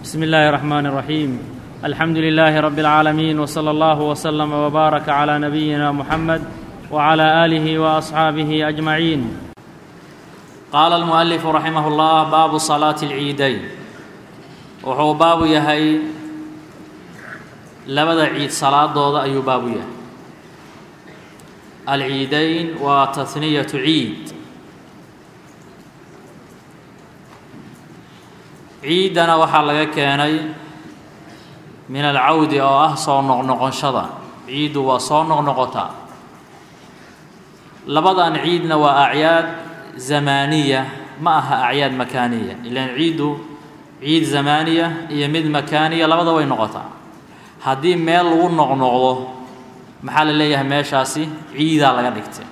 بسم الله الرحمن الرحيم الحمد لله رب العالمين وصلى الله وسلم وبارك على نبينا محمد وعلى اله واصحابه اجمعين qaala almu'alifu raximah اllah baabu salaati اlciidayn wuxuu baabu yahay labada ciid salaadooda ayuu baabu yahay alciidayn waa tahniyatu ciid ciiddana waxaa laga keenay min alcawdi oo ah soo noqnoqoshada ciiddu waa soo noqnoqotaa labadan ciidna waa acyaad zamaaniya ma aha acyaad makaaniya ilaan ciiddu ciid zamaaniya iyo mid makaaniya labada way noqotaa haddii meel lagu noqnoqdo maxaa la leeyahay meeshaasi ciidaa laga dhigtay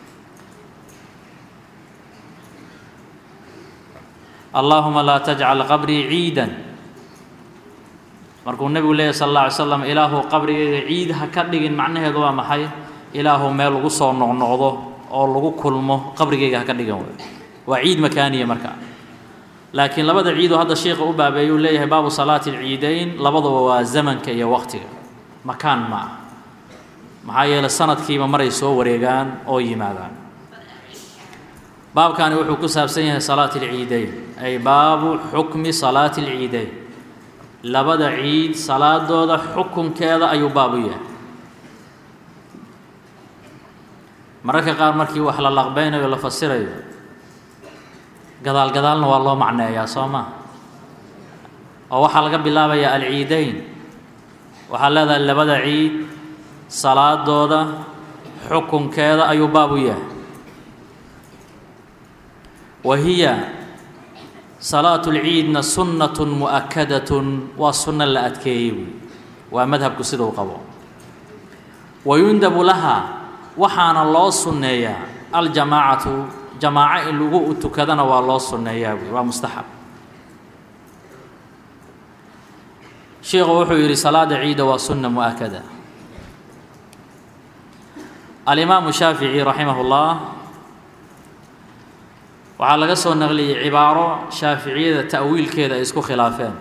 allaahuma laa tajcal qabrii ciidan markuu nebigu leeyahy sal alla alay slam ilaahu qabrigayga ciid ha ka dhigin macnaheedu waa maxay ilaahu meel lagu soo noqnoqdo oo lagu kulmo qabrigayga ha ka dhigan wey waa ciid makaaniya marka laakiin labada ciidoo hadda sheikha u baabeeyuu leeyahay baabu salaati alciidayn labaduba waa zamanka iyo waqtiga makaan ma ah maxaa yeeley sanadkiiba maray soo wareegaan oo yimaadaan baabkani wuxuu ku saabsan yahay salaati alciidayn ay baabu xukmi salaati alciidayn labada ciid salaadooda xukunkeeda ayuu baabu yahay mararka qaar markii wax la laqbeynayo la fasirayo gadaal gadaalna waa loo macneeyaa soo ma oo waxaa laga bilaabayaa alciidayn waxaa leedahay labada ciid salaadooda xukunkeeda ayuu baabu yahay wa hiya salaatu lciidna sunnatun mu'akadatun waa sunno la adkeeyey wey waa madhabku siduu qabo wa yundabu laha waxaana loo sunneeyaa aljamaacatu jamaaco in lagu tukadana waa loo sunneeyaa wey waa mustaxab sheikhu wuxuu yidhi salaada ciida waa sunna mu'akada alimaamu shaafici raximah اllah waxaa laga soo naqliyey cibaaro shaaficiyada ta'wiilkeeda ay isku khilaafeen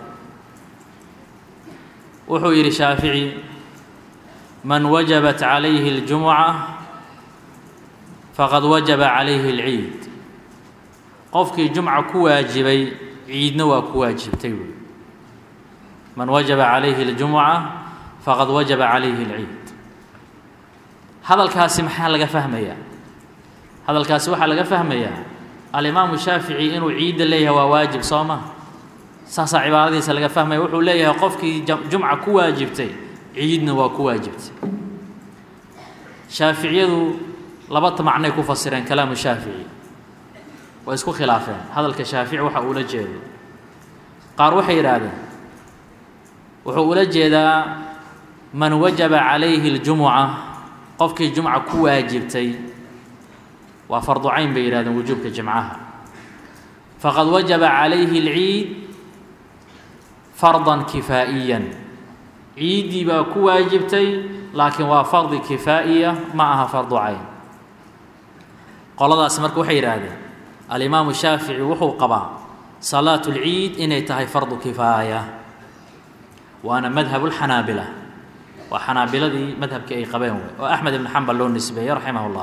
wuxuu yidhi shaafici man wajabat calayhi اljumuca faqad wajaba calayhi اlciid qofkii jumca ku waajibay ciidna waa ku waajibtay wey man wajaba calayhi اljumuca faqad wajaba calayhi اlciid hadalkaasi maxaa laga fahmayaa hadalkaasi waxaa laga fahmayaa alimaamu shaafici inuu ciidda leeyahay waa waajib soo ma saasaa cibaaradiisa laga fahmaya wuxuu leeyahay qofkii jumca ku waajibtay ciidna waa ku waajibtay shaaficiyadu labata macnay ku fasireen kalaamu shaafici way isku khilaafeen hadalka shaafici waxa uula jeedo qaar waxay yidhaahdeen wuxuu ula jeedaa man wajaba calayhi اljumuca qofkii jumca ku waajibtay waa fardu cayn bay yidhahdeen wujuubka jimcaha faqad wajaba calayhi اlciid fardan kifaa'iyan ciiddii baa ku waajibtay laakiin waa fardi kifaa'iya ma aha fardu cayn qoladaasi marka waxay yidhaahdeen alimaamu shaafici wuxuu qabaa salaatu اlciid inay tahay fardu kifaaya waana madhab اlxanaabila waa xanaabiladii madhabkii ay qabeen wey oo axmed ibn xambal loo nisbeeyey raximah اllah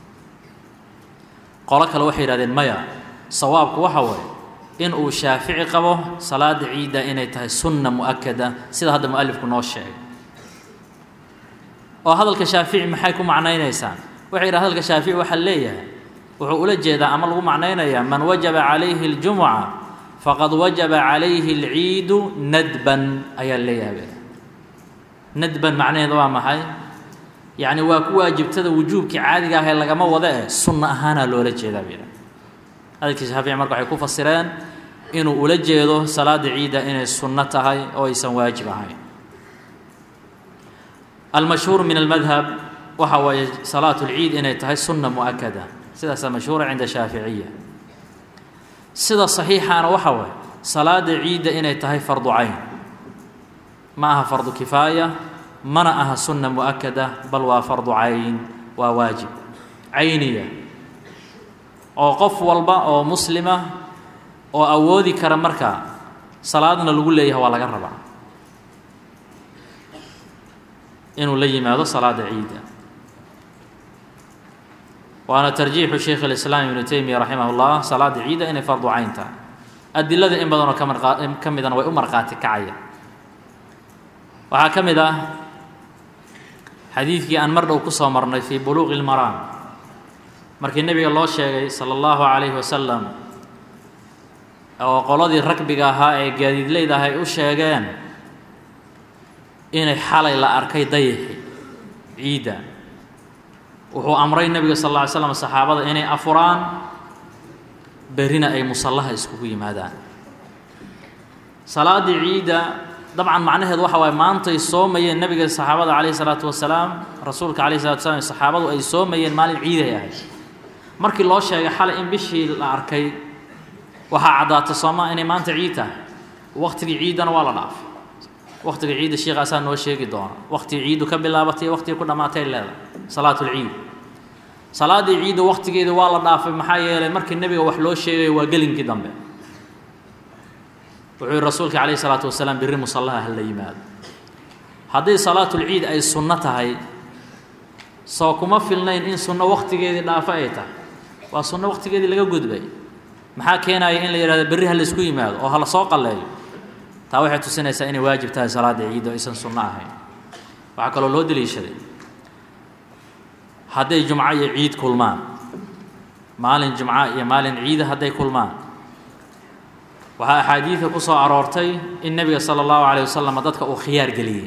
qolo kale waxay yidhahdeen maya sawaabku waxa waye in uu shaafici qabo salaada ciidda inay tahay sunna mu'akada sida hadda mualifku noo sheegay oo hadalka shaafici maxay ku macnaynaysaan waxay yidhaha hadalka shaafici waxaa leeyahay wuxuu ula jeedaa ama lagu macnaynayaa man wajaba calayhi اljumuca faqad wajaba calayhi اlciidu nadban ayaa leeyahay nadban macnaheeda waa maxay yacni waa ku waajibtada wujuubkii caadiga ah ee lagama wada eh sunno ahaanaa loola jeedaa bay hadalkii shaafici marka waxay ku fasireen inuu ula jeedo salaada ciidda inay sunno tahay oo aysan waajib ahayn almashhuur min almadhab waxa waaye salaatu اlciid inay tahay sunna mu'akada sidaasaa mashhuura cinda shaaficiya sida saxiixaana waxa waaye salaada ciidda inay tahay fardu cayn ma aha fardu kifaaya mana aha sunna mu'akada bal waa fardu cayn waa waajib cayniya oo qof walba oo muslima oo awoodi kara markaa salaadna lagu leeyahay waa laga rabaa inuu la yimaado salaada ciida waana tarjiixu sheikh اlislaam ibnu teymiya raximah اllah salaada ciida inay fardu cayn tahay adilada in badanoo ka marqa ka midana way u markhaati kacaya waxaa ka mid ah xadiidkii aan mar dhow ku soo marnay fii buluuqi اlmaraam markii nebiga loo sheegay salى اllahu calayhi wasalam oo qoladii ragbiga ahaa ee gaadiidleyda ah ay u sheegeen inay xalay la arkay dayaxi ciidda wuxuu amray nebiga sal alla ly slam saxaabada inay afuraan berrina ay musallaha iskugu yimaadaan salaaddii ciidda dabcan macnaheedu waxa waaye maantay soomayeen nebiga saxaabada calayhi salaatu wasalaam rasuulka calayhi salatu wasalaam saxaabadu ay soomayeen maalin ciiday ahayd markii loo sheegay xalay in bishii la arkay waxaa caddaatay soomaa inay maanta ciid tahay waktigii ciiddana waa la dhaafay waktiga ciidda sheikaasaa noo sheegi doona waktigii ciiddu ka bilaabatay waktigii ku dhammaatay leedahay salaatulciid salaaddii ciidda waktigeeda waa la dhaafay maxaa yeelay markii nebiga wax loo sheegayo waa gelinkii dambe wuxuu yihi rasuulka calayhi salaatu wasalaam birri musallaha ha la yimaado haddii salaatulciid ay sunno tahay soo kuma filnayn in sunno waktigeedii dhaafo ay tahay waa sunno waktigeedii laga gudbay maxaa keenaya in la yidhahdo berri ha laysku yimaado oo ha la soo qalleeyo taa waxay tusinaysaa inay waajib tahay salaada ciidda o aysan sunno ahayn waxaa kaloo loo deliishaday hadday jumco iyo ciid kulmaan maalin jumco iyo maalin ciida hadday kulmaan waxaa axaadiida ku soo aroortay in nebiga sala allahu calayh wasalam dadka uu khiyaar geliyey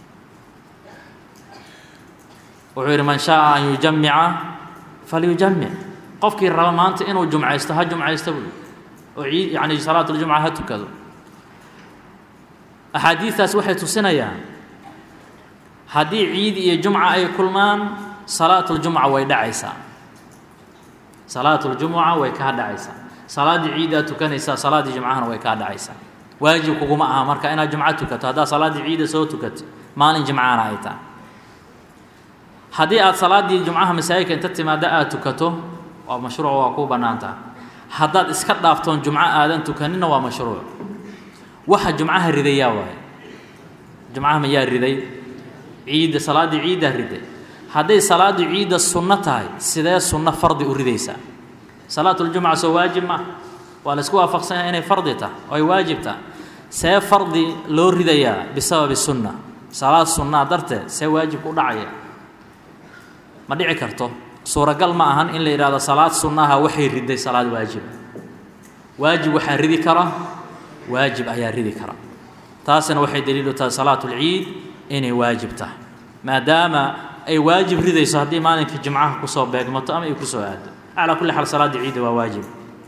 wuxuu yidhi man shaaa an yujamica falyujamic qofkii raba maanta inuu jumcaysto ha jumcaysto buui oo ciid yacni salaatuljumca ha tukado axaadiidtaas waxay tusinayaan haddii ciid iyo jumca ay kulmaan salaatuljumca way dhacaysaa salaatuljumuca way kaa dhacaysaa salaaddii ciiddaa tukanaysaa salaaddii jumcahana way kaa dhacaysaa waajib kuguma aha marka inaad jumco tukato haddaad salaaddii ciidda soo tukato maalin jimcaana ay tahay haddii aad salaaddii jumcaha masaajidka inta timaadda aad tukato waa mashruuc waa kuu bannaan taha haddaad iska dhaaftoon jumco aadan tukaninna waa mashruuc waxa jumcaha ridayaa waaye jumcaha mayaa riday ciidda salaaddii ciiddaa riday hadday salaaddii ciidda sunno tahay sidee sunno fardi u ridaysaa salaatuljumca soo waajib ma waa la isku waafaqsanya inay fardi tahay oo ay waajib tahay see fardi loo ridayaa bisababi sunna salaad sunnaa darteed see waajibku u dhacaya ma dhici karto suuragal ma ahan in la yidhahdo salaad sunnaha waxay riday salaad waajiba waajib waxaa ridi kara waajib ayaa ridi kara taasina waxay daliilu tahay salaatulciid inay waajib tahay maadaama ay waajib ridayso haddii maalinkii jimcaha kusoo beegmato ama ay kusoo aado calaa kulli xaal salaaddii ciidda waa waajib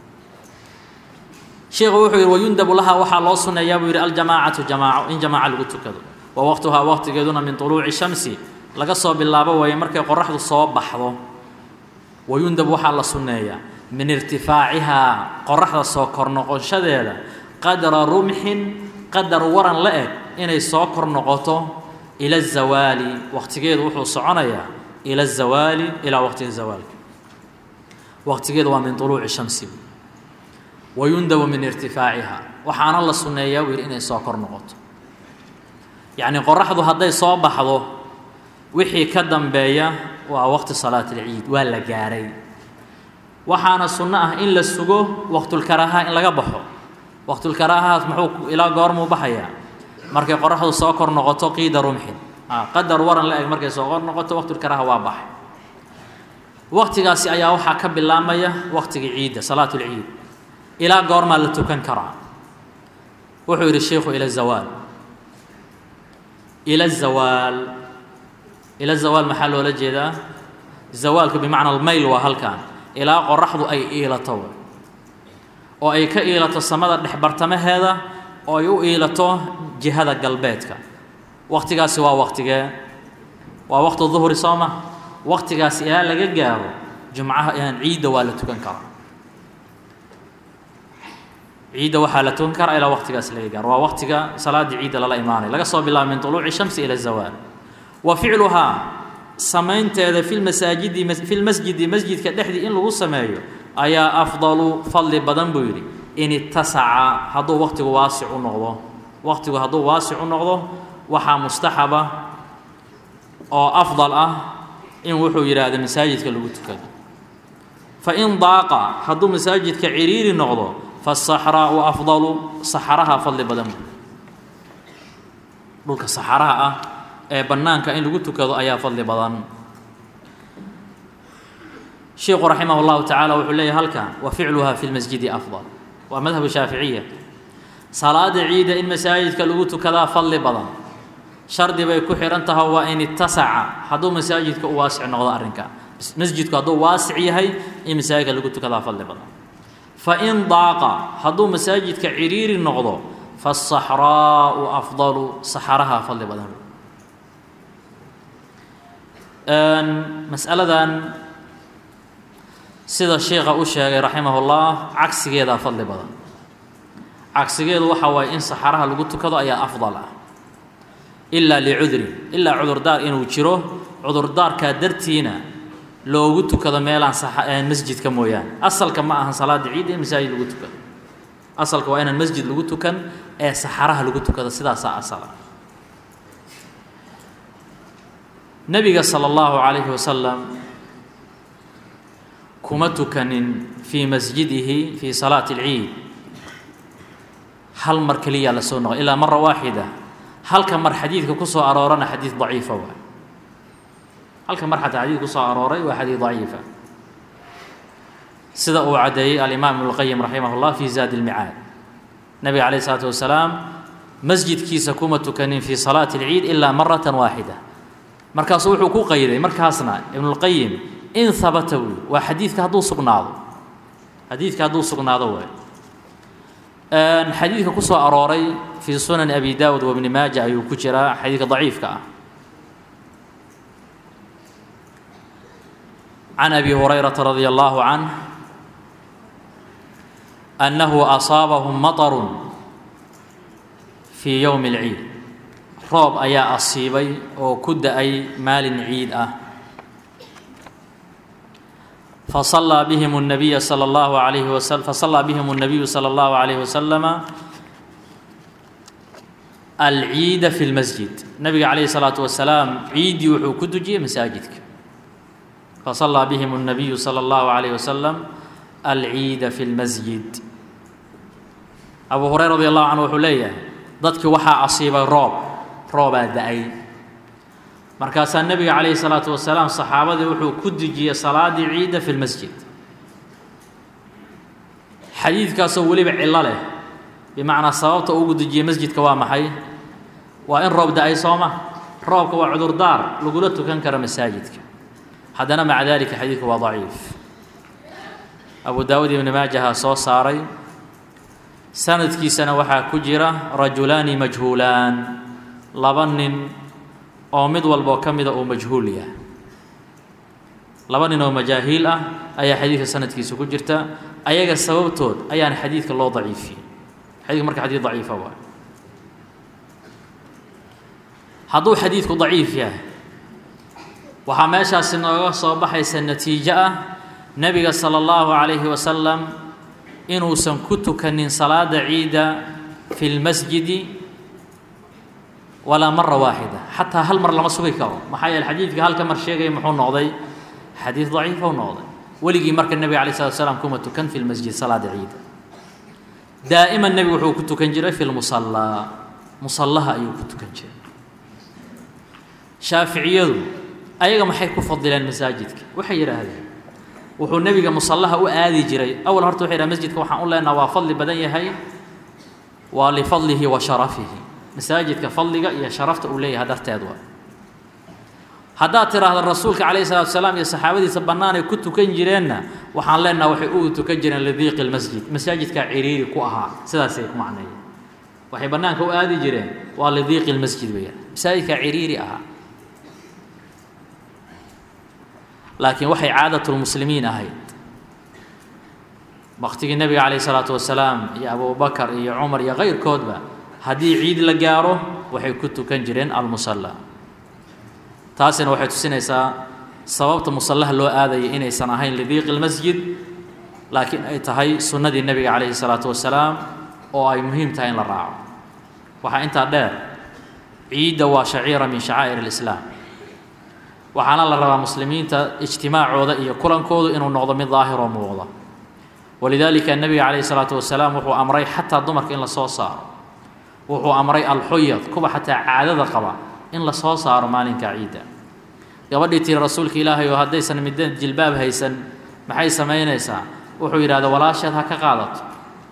sheikhu wuxuu yidhi wayundabu laha waxaa loo sunneeyaa buu yidhi aljamaacatu jamaaco in jamaaco lagu tukado wa waqtuhaa waqtigeeduna min tuluuci shamsi laga soo bilaabo waaye markay qoraxdu soo baxdo wayundab waxaa la sunneeyaa min irtifaacihaa qoraxda soo kor noqoshadeeda qadra rumxin qadar waran la eg inay soo kor noqoto ila azawaali waqtigeedu wuxuu soconayaa ila azawaali ilaa waqtiga zawaalka waqtigeedu waa min tuluuci shamsi wayundabu min irtifaaciha waxaana la sunneeyaa buu yidhi inay soo kor noqoto yacnii qoraxdu hadday soo baxdo wixii ka dambeeya waa waqti salaat alciid waa la gaaray waxaana sunno ah in la sugo waqtulkaraaha in laga baxo waqtulkaraahaas muxuu ilaa goormuu baxayaa markay qoraxdu soo kor noqoto qiida rumxin qadar waran la eg markay soo kor noqoto waqtulkaraaha waa baxay waqtigaasi ayaa waxaa ka bilaabmaya waqtigii ciidda salaat lciid ilaa goormaa la tukan karaa wuxuu yidhi sheikhu ila zawaal ila zawaal ila zawaal maxaa loola jeedaa zawaalku bimacna almayl waa halkan ilaa qoraxdu ay iilato oo ay ka iilato samada dhexbartamaheeda oo ay u iilato jihada galbeedka waqtigaasi waa waqtigee waa waqti duhri soo ma waqtigaasi ilaa laga gaaro jumcaha ciidda waa la tukan karaa ciidda waxaa la tukan karaa ilaa waqtigaasi laga gaaro waa waqtiga salaaddii ciidda lala imaanayo laga soo bilaabo min tuluuci shamsi ila zawaal wa ficluhaa samaynteeda fi lmasaajidi fi lmasjidi masjidka dhexdii in lagu sameeyo ayaa afdalu fadli badan buu yidhi in itasaca hadduu waqtigu waasic u noqdo waqtigu hadduu waasic u noqdo waxaa mustaxaba oo afdal ah in wuxuu yidhaahdo masaajidka lagu tukado fain daaqa hadduu masaajidka ciriiri noqdo fasaxraau afdalu saxaraha fadli badan dhulka saxaraha ah ee bannaanka in lagu tukado ayaa fadli badan sheikhu raximah اllahu tacaala wuxuu leeyahy halkan wa ficluha fi lmasjidi afdal waa madhabu shaaficiya salaada ciida in masaajidka lagu tukadaa fadli badan shardi bay ku xihan tahay waa in itasaca hadduu masaajidka u waasic noqdo arrinka masjidku hadduu waasic yahay in masaajidka lagu tukadaa fadli badan fain daaqa hadduu masaajidka ciriiri noqdo fasaxraau afdalu saxaraha fadli badan masaladan sida sheikha u sheegay raximahullah cagsigeedaa fadli badan cagsigeedu waxa waaye in saxaraha lagu tukado ayaa afdal ah ilaa licudrin ilaa cudurdaar inuu jiro cudurdaarkaa dartiina loogu tukado meelaan masjidka mooyaane asalka ma ahan salaada ciid in masaajid lagu tukado asalka waa inaan masjid lagu tukan ee saxaraha lagu tukado sidaasaa asala nebiga sala allahu calayhi wasalam kuma tukanin fii masjidihi fii salaati alciid hal mar keliyaa la soo noqo ilaa mara waaxida halka mar xadiidka ku soo aroorana xadiid daciifa waay halka mar xataa xadiid ku soo arooray waa xadiid daciifa sida uu caddeeyey alimaam ibnu lqayim raximah llah fi zaadi lmicaad nebiga calayh isalaatu wasalaam masjidkiisa kuma tukanin fii salaati alciid ilaa maratan waaxida markaasuu wuxuu ku qayday markaasna ibnulqayim in habata wy waa xadiidka hadduu sugnaado xadiidka hadduu sugnaado waay xadiidka ku soo arooray fii sunani abi daawud wa bni maaja ayuu ku jiraa xadiidka daciifka ah can abi hurayrata radi allahu canh annahu asaabahum maطarun fii yowmi اlciid roob ayaa asiibay oo ku da-ay maalin ciid ah fasallaa bihim الnabiya salى اllahu alayhi wasl fasallaa bihim الnabiyu salى اllahu alayhi wasalama alciida fi lmasjid nabiga calayhi الsalaatu wasalaam ciiddii wuxuu ku dujiyey masaajidka fasallaa bihim الnabiyu salى اllahu alayh wasalam alciida fi lmasjid abu hurayra radi allahu canhu wuxuu leeyahay dadkii waxaa asiibay roob roobaa da-ay markaasaa nebiga calayhi salaatu wasalaam saxaabadii wuxuu ku dejiyey salaadii ciidda fi lmasjid xadiidkaasoo weliba cillo leh bimacnaa sababta ugu dejiyey masjidka waa maxay waa in roob da-ay sooma roobka waa cudurdaar lagula tukan karo masaajidka haddana maca dalika xadiidku waa daciif abu daawud ibni maajaha soo saaray sanadkiisana waxaa ku jira rajulaani majhuulaan laba nin oo mid walboo ka mida uu majhuul yahay laba nin oo majaahiil ah ayaa xadiidka sanadkiisa ku jirta ayaga sababtood ayaana xadiidka loo daciifiyey xadidka marka xadiid daciifa waay hadduu xadiidku daciif yahay waxaa meeshaasi nooga soo baxaysa natiijo ah nebiga sala allahu calayhi wasalam inuusan ku tukanin salaada ciida fi lmasjidi walaa mara waaxida xataa hal mar lama sugi karo maxaa yeele xadiidka halka mar sheegaya muxuu noqday xadiid daciifa u noqday weligii marka nebiga alay slat slam kuma tukan fi lmasjid salaada ciida daa'iman nebigu wuxuu ku tukan jiray fi lmusallaa musallaha ayuu ku tukan jiray shaaficiyadu ayaga maxay ku fadileen masaajidka waxay yidhaahdeen wuxuu nebiga musallaha u aadi jiray awal horta waxay yidhaha masjidka waxaan u leenaha waa fadli badan yahay waa lifadlihi wa sharafihi masaajidka fadliga iyo sharafta uu leeyahay darteed waa haddaad tiraahdo rasuulka calayhi salatu salaam iyo saxaabadiisa bannaanay ku tukan jireenna waxaan leenaha waxay u tukan jireen lidiiqi lmasjid masaajidkaa ciriiri ku ahaa sidaasay ku macneeyeen waxay bannaanka u aadi jireen waa lidiiqi lmasjid weeyaan masaajidkaa ciriiri ahaa laakiin waxay caadatulmuslimiin ahayd waktigii nebiga calayhi salaatu wasalaam iyo abubakar iyo cumar iyo kayrkoodba haddii ciid la gaaro waxay ku tukan jireen almusalla taasina waxay tusinaysaa sababta musallaha loo aadayay inaysan ahayn lidiiqi lmasjid laakiin ay tahay sunnadii nebiga calayhi salaatu wasalaam oo ay muhiim tahay in la raaco waxaa intaa dheer ciidda waa shaciira min shacaa'ir alislaam waxaana la rabaa muslimiinta ijtimaacooda iyo kulankoodu inuu noqdo mid daahiroo muuqda walidaalika nebiga calayhi salaatu wasalaam wuxuu amray xataa dumarka in la soo saaro wuxuu amray alxuyad kuwa xataa caadada qaba in la soo saaro maalinka ciidda gabadhii tiri rasuulka ilaahay oo haddaysan midda jilbaab haysan maxay samaynaysaa wuxuu yidhahda walaasheed ha ka qaadato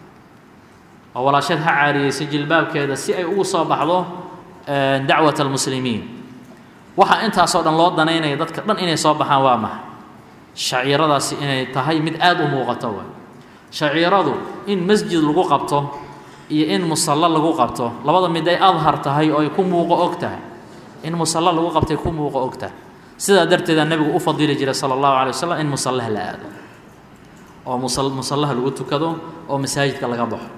oo walaasheed ha caariyeyso jilbaabkeeda si ay ugu soo baxdo dacwat almuslimiin waxaa intaasoo dhan loo danaynaya dadka dhan inay soo baxaan waa maxay shaciiradaasi inay tahay mid aada u muuqato waay shaciiradu in masjid lagu qabto iyo in musallo lagu qabto labada mid ay adhar tahay oo ay ku muuqo og tahay in musallo lagu qabtay ku muuqo og tahay sidaa darteeda nebigu u fadili jiray sala allahu calay wasalam in musallaha la aado oo musallaha lagu tukado oo masaajidka laga baxo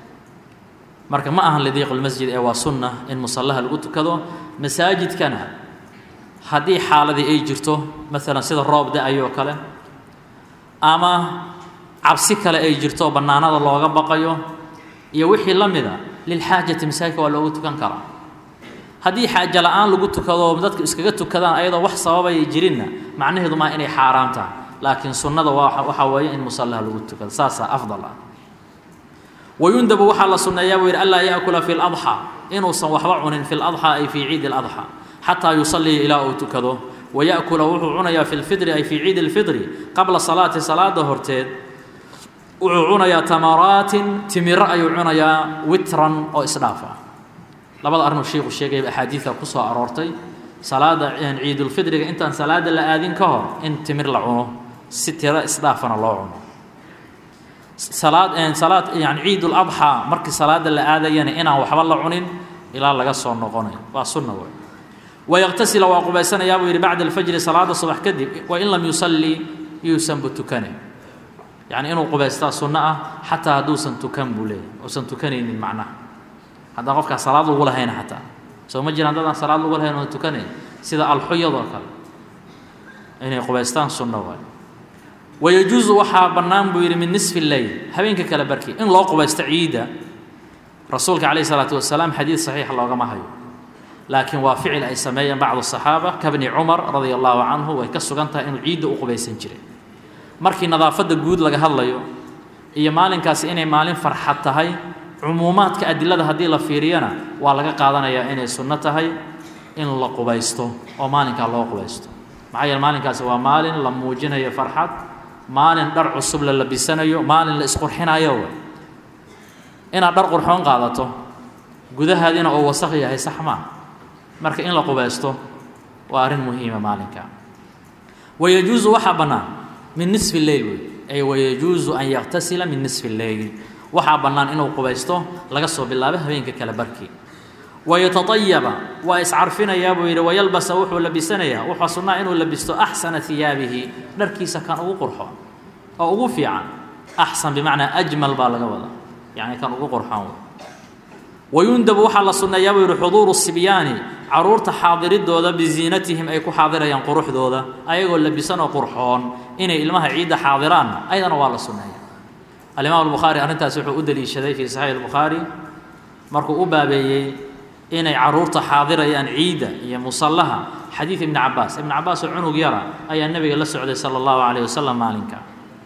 marka ma ahan lidiiqulmasjid ee waa sunna in musallaha lagu tukado masaajidkana haddii xaaladii ay jirto maalan sida roob da-ayoo kale ama cabsi kale ay jirto bannaanada looga baqayo iyo wixii la mida lilxaajati masaajidka waa loogu tukan karaa haddii xaajo la-aan lagu tukado dadku iskaga tukadaan ayadoo wax sababaya jirinna macnaheedu maa inay xaaraam tahay laakiin sunnada waa waxaa weeye in musallaha lagu tukado saasaa afdal ah wayundabu waxaa la sunneeyaa buu yidhi anlaa yaakula fi ladxaa inuusan waxba cunin fi ladxaa ay fii ciidi ladxaa xataa yusalliya ilaa uu tukado waya'kula wuxuu cunayaa fi lfidri ay fii ciidi lfidri qabla salaati salaada horteed wuxuu cunayaa tamaraatin timiro ayuu cunayaa witran oo isdhaaf ah labada arrinuu sheikhu sheegaya axaadiida ku soo aroortay salaada ciidulfidriga intaan salaada la aadin ka hor in timir la cuno si tiro isdhaafana loo cuno salaad salaad yani ciidul adxaa markii salaada la aadayana inaan waxba la cunin ilaa laga soo noqonayo waa sunna wey wayaqtasila waa qubaysanayaa buu yidhi bacda alfajri salaada subax kadib wain lam yusalli yuusanbu tukane yacni inuu qubaystaa sunno ah xataa hadduusan tukan buu leeyahy uusan tukanaynin macnaha haddaan qofkaa salaad lagu lahayna xataa soo ma jiraan dadaan salaad lagu lahayn oon tukanayn sida alxuyadoo kale inay qubaystaan sunno waay wayajuusu waxaa bannaan buu yidhi min nisfi leyl habeenka kale barkii in loo qubaysto ciidda rasuulka calayhi salaatu wasalaam xadiid saxiixa loogama hayo laakiin waa ficil ay sameeyeen bacdu saxaaba kabni cumar radia allahu canhu way ka sugan tahay inuu ciidda u qubaysan jiray markii nadaafadda guud laga hadlayo iyo maalinkaasi inay maalin farxad tahay cumuumaadka adilada haddii la fiiriyana waa laga qaadanayaa inay sunno tahay in la qubaysto oo maalinkaa loo qubaysto maxaa yeele maalinkaasi waa maalin la muujinayo farxad maalin dhar cusub la labisanayo maalin la isqurxinayo inaad dhar qurxoon qaadato gudahaadiina oo wasaq yahay sax maa marka in la qubaysto waa arrin muhiima maalinka wayajuusu waxaa bannaan min nisfi leyl wey ay wayajuusu an yaktasila min nisfi leyl waxaa bannaan inuu qubaysto laga soo bilaabo habeenka kale barkii wayataayaba waa iscarfinayaa buu yidhi wayalbasa wuxuu labisanayaa wuxuu sunnaa inuu labisto axsana hiyaabihi dharkiisa kan ugu qurxoon oo ugu fiican axsan bimacnaa ajmal baa laga wadaa yacni kan ugu qurxoon wayundabu waxaa la sunneeyaa buu yidhi xuduuru sibyaani caruurta xaadiridooda biziinatihim ay ku xaadirayaan quruxdooda ayagoo labisan oo qurxoon inay ilmaha ciidda xaadiraanna ayadana waa la sunneeya alimaam albukhaari arrintaas wuxuu u deliishaday fii saxiix albukhaari markuu u baabeeyey inay caruurta xaadirayaan ciidda iyo musallaha xadiid ibni cabaas ibni cabaas oo cunug yara ayaa nebiga la socday sala allahu calayh wasalam maalinka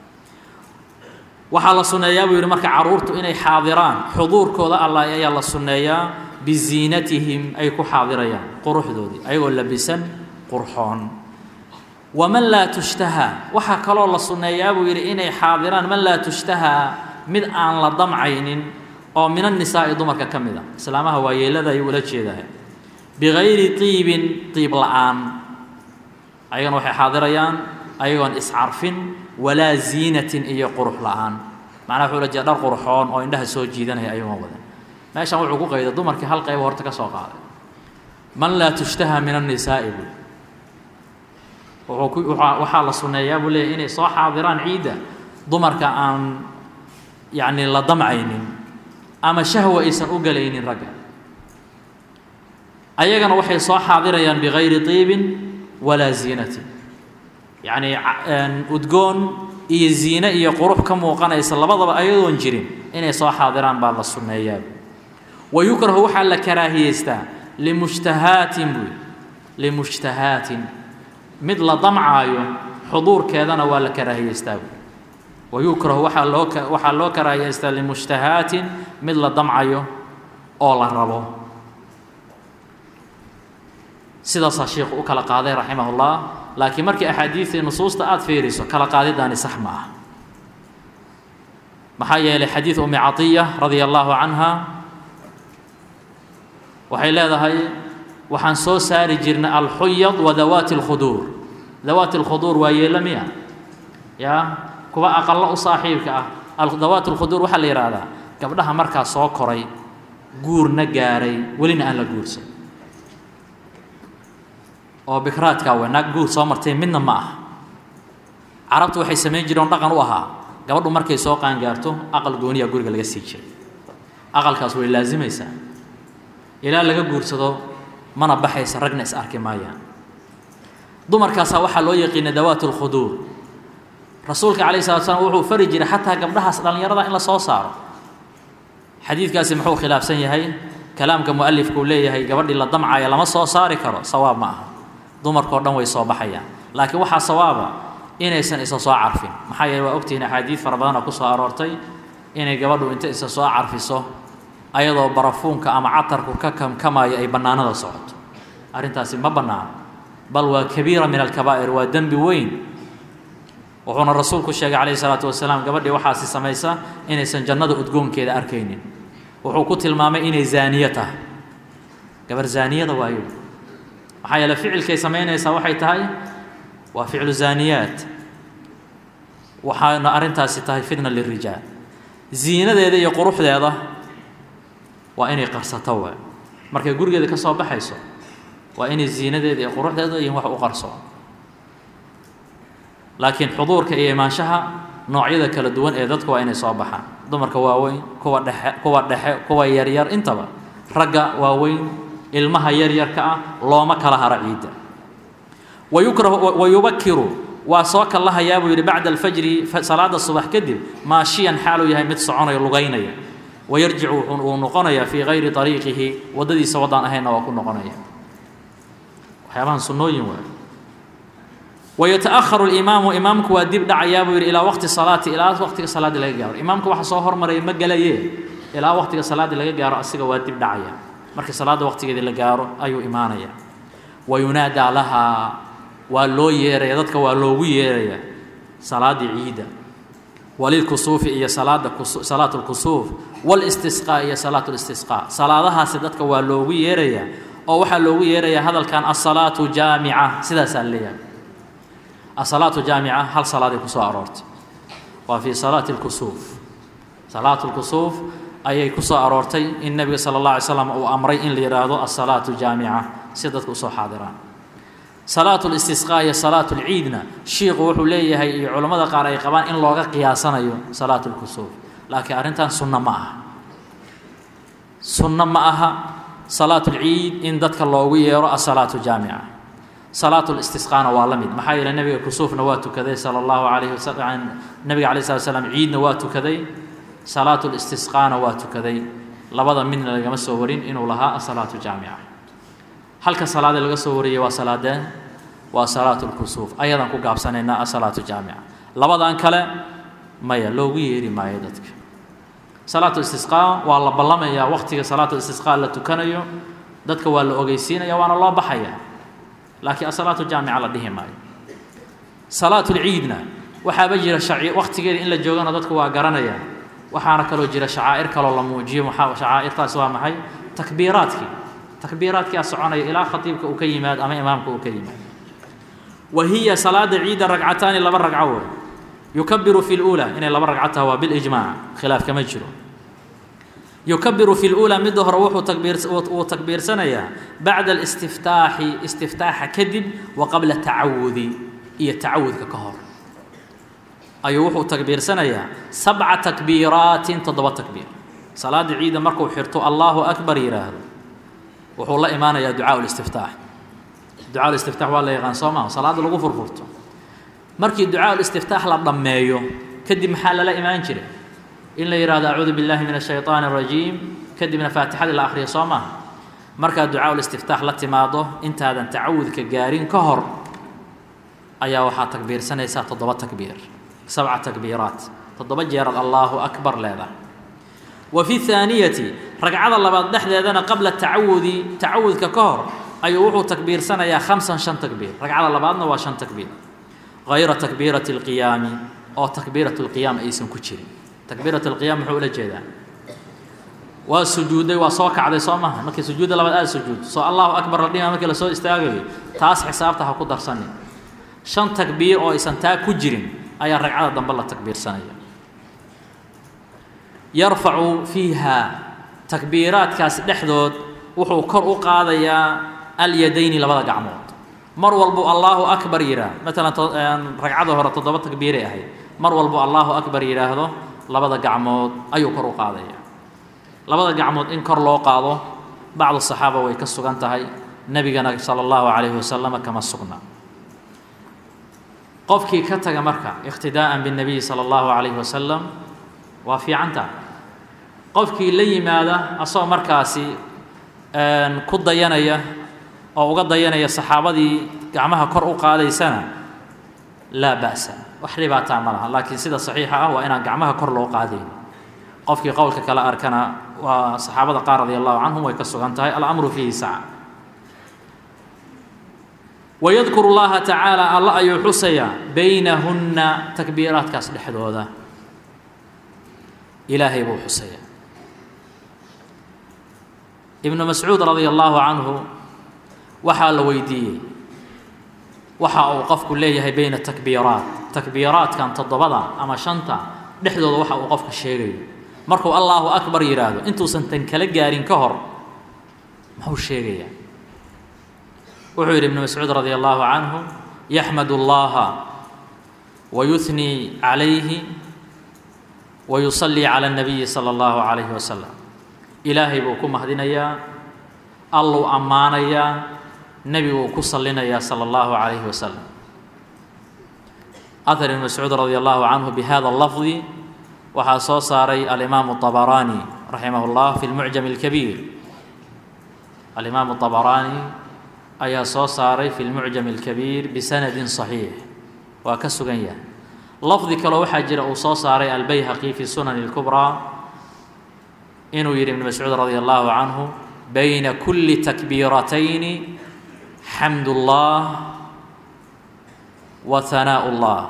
waxaa la sunneeyaa buu yidhi marka caruurtu inay xaadiraan xuduurkooda allah ayaa la sunneeyaa biziinatihim ay ku xaadirayaan quruxdoodii ayagoo labisan qurxoon waman laa tushtahaa waxaa kaloo la sunneeyaa buu yidhi inay xaadiraan man laa tushtahaa mid aan la damcaynin oo min annisaa'i dumarka ka mid a islaamaha waayeelada ayuu ula jeedahay bigayri tiibin tiib la'aan ayagana waxay xaadirayaan ayagoon iscarfin walaa ziinatin iyo qurux la'aan macnaha wuxuu la jeeda dhar qurxoon oo indhaha soo jiidanaya ayagoon wadan meeshan wuxuu ku qayday dumarkii hal qayba horta ka soo qaaday man laa tushtaha min annisaa'i buu wuxuu ku waxaa la sunneeyaa buu leeyahy inay soo xaadiraan ciidda dumarka aan yacni la damcaynin ama shahwa aysan u galaynin ragga ayagana waxay soo xaadirayaan bigayri tiibin walaa ziinatin yacni udgoon iyo ziine iyo qurux ka muuqanaysa labadaba ayadoon jirin inay soo xaadiraan baa la sunneeyaa wa yukrahu waxaa la karaahiyeystaa limushtahaatin buy limushtahaatin mid la damcaayo xuduurkeedana waa la karaahiyeystaa buy wa yukrahu waxaa loo waxaa loo karaahiyeystaa limushtahaatin mid la damcayo oo la rabo sidaasaa sheikhu u kala qaaday raximah ullah laakiin markii axaadiidii nusuusta aada fiiriso kala qaadidaani sax ma ah maxaa yeelay xadiid umi catiya radia allaahu canha waxay leedahay waxaan soo saari jirnay alxuyad wa dawaati اlkhuduur dawaati اlkhuduur waa yeelo miya ya kuwa aqallo u saaxiibka ah dawaati اlkhuduur waxaa la yidhaahdaa gabdhaha markaa soo koray guurna gaaray welina aan la guursan oo bikraadkaa wey naag guur soo martay midna ma aha carabtu waxay samayn jireen dhaqan u ahaa gabadhu markay soo qaangaarto aqal gooniyaa guriga laga sii jiray aqalkaas way laasimaysaa ilaa laga guursado mana baxaysa ragna is arki maayaan dumarkaasaa waxaa loo yaqiinay dawaat اlkhuduur rasuulka calayh salatu slam wuxuu fari jiray xataa gabdhahaas dhallinyarada in la soo saaro xadiidkaasi muxuu khilaafsan yahay kalaamka mualifku leeyahay gabadhii la damcaya lama soo saari karo sawaab ma aha dumarkao dhan way soo baxayaan laakiin waxaa sawaaba inaysan isa soo carfin maxaa yeele waa ogtihiin axaadiid fara badanoo ku soo aroortay inay gabadhu inta isa soo carfiso ayadoo barafuunka ama catarku ka kamkamaayo ay bannaanada socoto arrintaasi ma bannaano bal waa kabiira min alkabaa'ir waa dembi weyn wuxuuna rasuulku sheegay calayhi salaatu wasalaam gabadhii waxaasi samaysa inaysan jannada udgoonkeeda arkaynin wuxuu ku tilmaamay inay zaaniye tahay gabar zaaniyada waayo maxaa yeele ficilkay samaynaysaa waxay tahay waa ficlu zaaniyaat waxaana arrintaasi tahay fitna lirijaal ziinadeeda iyo quruxdeeda waa inay qarsato waay markay gurigeeda ka soo baxayso waa inay ziinadeeda iyo quruxdeeda iyo wax u qarso laakiin xuduurka iyo imaanshaha noocyada kala duwan ee dadku waa inay soo baxaan dumarka waaweyn kuwa dhexe kuwa dhexe kuwa yaryar intaba ragga waaweyn ilmaha yaryarka ah looma kala haro ciidda wayukrahu wayubakiru waa soo kallahayaa buu yidhi bacda alfajri salaada subax kadib maashiyan xaaluu yahay mid soconayo lugaynaya wayarjicu uu noqonayaa fii gayri ariiqihi waddadiisa waddaan ahaynna waa ku noqonaya waxyaabahan sunnooyin waay wayata'aharu اlimaamu imaamku waa dib dhacayaa buu yidhi ilaa waqti salaati ilaa waqtiga salaadii laga gaaro imaamka waxa soo hormaraya ma gelaye ilaa waqtiga salaadii laga gaaro asiga waa dib dhacaya markii salaadda waqtigeedii la gaaro ayuu imaanaya wa yunaadaa lahaa waa loo yeeraya dadka waa loogu yeeraya salaaddii ciidda walilkusuufi iyo salaada salaat اlkusuuf wاlistisqaa iyo salaat اlistisqaa salaadahaasi dadka waa loogu yeeraya oo waxaa loogu yeeraya hadalkan asalaatu jaamica sidaasaa leeyahay asalaatu jaamica hal salaaday ku soo aroortay waa fii salaati اlkusuuf salaat اlkusuuf ayay ku soo aroortay in nebiga sala اllah alay slam uu amray in la yidhaahdo asalaatu jaamica si dadka usoo xaadiraan salaat اlistisqaa iyo salaat اlciidna shiiku wuxuu leeyahay iyo culammada qaar ay qabaan in looga qiyaasanayo salaat اlkusuuf laakiin arrintan sunno ma aha sunno ma aha salaat اlciid in dadka loogu yeero asalaatu jaamica salaat listisqaana waa la mid maxaa yeele nebiga kusuufna waa tukaday sala allahu alayhi wasalam nebiga alay slat slam ciidna waa tukaday salaat listisqaana waa tukaday labada midna lagama soo warin inuu lahaa asalaatu jaamica halka salaadee laga soo wariyey waa salaadee waa salaat lkusuuf ayadaan ku gaabsanaynaa asalaatu jaamica labadan kale maya loogu yeeri maayo dadka salaatu istisqaa waa la ballamayaa waqtiga salaatu istisqaa la tukanayo dadka waa la ogeysiinaya waana loo baxaya laakiin asalaatu jaamica la dhihi maayo salaatu lciidna waxaaba jira shaci waqtigeeda in la joogana dadku waa garanaya waxaana kaloo jira shacaa'ir kaloo la muujiyo maxaa shacaa'irtaas waa maxay takbiiraadkii takbiiraadkia soconaya ilaa khatiibka uu ka yimaad ama imaamka uu ka yimaad wa hiya salaada ciidda ragcataani laba ragco wey yukabiru fi اlأulى inay laba ragco taha waa bilijmaac khilaaf kama jiro yukabiru fi اlأulى midda hore wuxuu takbiir wuu takbiirsanayaa bacda اlistiftaaxi istiftaaxa kadib wa qabla tacawudi iyo tacawudka ka hor ayuu wuxuu takbiirsanayaa sabca takbiiraatin toddoba takbiir salaada ciidda markuu xirto allahu akbar yidhaahdo wuxuu la imaanayaa ducaa listiftaax ducaa listiftaax waa la yaqaan soo maha salaadda lagu furfurto markii ducaa ulistiftaax la dhammeeyo kadib maxaa lala imaan jiray in la yidhahdo acuudu billahi min ashayطaani الrajiim kadibna faatixadii la akhriyo soo maaha markaad ducaa ulistiftaax la timaado intaadan tacawudka gaarin ka hor ayaa waxaa takbiirsanaysaa toddoba takbiir sabca takbiiraat toddoba jeeraad allaahu akbar leedahay wa fi haaniyati ragcada labaad dhexdeedana qabla tacawudi tacawudka ka hor ayuu wuxuu takbiirsanayaa khamsan shan takbiir ragcada labaadna waa shan takbiir hayra takbiirati اlqiyaami oo takbiirat اlqiyaam aysan ku jirin takbiirat اlqiyaam muxuu ula jeedaa waa sujuuday waa soo kacday soo maha markii sujuudda labaad aada sujuud soo allahu akbar la dhima markii lasoo istaagayo taas xisaabta ha ku darsanin shan takbiir oo aysan taa ku jirin ayaa ragcada dambe la takbiirsanaya yarfacu fiiha takbiiraadkaas dhexdood wuxuu kor u qaadayaa alyadayni labada gacmood mar walbuu allaahu akbar yidhaah maalan ragcada hore toddoba takbiiray ahayd mar walbuu allaahu akbar yidhaahdo labada gacmood ayuu kor u qaadaya labada gacmood in kor loo qaado bacdu saxaaba way ka sugan tahay nebigana sala allahu calayhi wasalam kama sugna qofkii ka taga marka iqtidaa'an biاnnabiyi sala allahu calayhi wasalam waa fiicanta qofkii la yimaada asagoo markaasi ku dayanaya oo uga dayanaya saxaabadii gacmaha kor u qaadaysana laa ba'sa wax dhibaataa ma laha laakiin sida saxiixa ah waa inaan gacmaha kor loo qaadayn qofkii qowlka kale arkana waa saxaabada qaar radi allahu canhum way ka sugan tahay alamru fiihi saca wayadkuru llaha tacaala alla ayuu xusayaa baynahunna takbiiraadkaas dhexdooda ilaahay buu xusayaa ibnu mascuud radia allahu canhu waxaa la weydiiyey waxa uu qofku leeyahay bayna takbiiraat takbiiraadkan toddobada ama shanta dhexdooda waxa uu qofka sheegayo markuu allaahu akbar yidhaahdo intuusan tan kala gaarin ka hor muxuu sheegayaa wuxuu yidhi ibnu mascuud radi allahu canhu yaxmad اllaha wayuhnii calayhi wayusallii cala اnabiyi sala allahu calayhi wasalam ilaahay buu ku mahdinayaa alluu ammaanayaa nebiguu ku sallinayaa sala allahu calayhi wasalam ahar ibn mascuud radi allahu canhu bihada lafdi waxaa soo saaray alimaamu طabaraani raximah اllah fi lmucjam اlkabiir alimaamu طabaraani ayaa soo saaray fi lmucjam اlkabiir bisanadin صaxiix waa ka sugan yahay lafdi kaloo waxaa jira uu soo saaray albayhaqi fi sunani اlkubraa inuu yidhi ibn mascuud radi allahu canhu bayna kuli takbiiratayni xamd اllah wa hanaaء اllah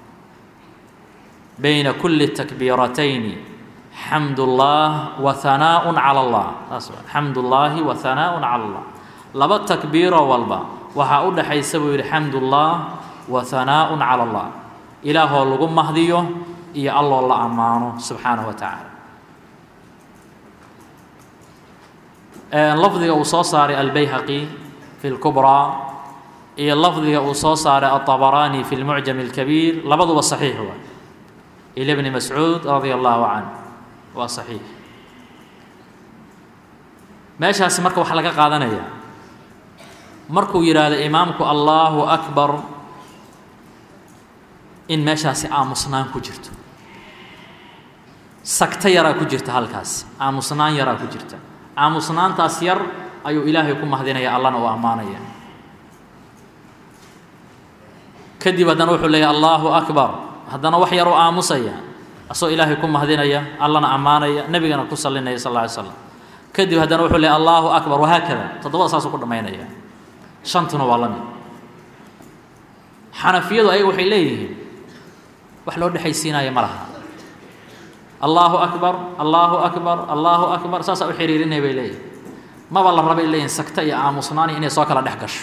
bayna kuli takbiiratayni xamd اllah wa hanaaء calى اllah saas xamd اllahi wa hanaaء calى اllah laba takbiiroo walba waxaa u dhexaysa buu yidhi xamd ullah wa hanaaء calى اllah ilaahoo lagu mahdiyo iyo alloo la ammaano subxaanaه wa tacaala lafdiga uu soo saaray albayhaqi fi اlkubraa iyo lafdiga uu soo saaray aلطabaraani fi اlmucjam اlkabiir labaduba صaxiix wa ila bni mascuud radia allahu canh waa صaxiix meeshaasi marka waxaa laga qaadanaya markuu yidhaahdo imaamku allahu akbar in meeshaasi aamusnaan ku jirto sagto yaraa ku jirta halkaas aamusnaan yaraa ku jirta aamusnaantaas yar ayuu ilaahay ku mahdinaya allana u ammaanaya kadib haddana wuxuu leeyahy allahu akbar haddana wax yaruu aamusaya asagoo ilaahay ku mahdinaya allana ammaanaya nebigana ku sallinaya sal alla alay slam kadib haddana wuxuu leeyahy allahu akbar wahaakada toddobada saasuu ku dhammaynaya shantuna waa la mid xanafiyadu ayaga waxay leeyihiin wax loo dhexaysiinaya ma laha allaahu akbar allaahu akbar allaahu akbar saasaa u xiriirinaya bay leeyihin maba la rabay leeyihin sagta iyo aamusnaani inay soo kala dhex gasho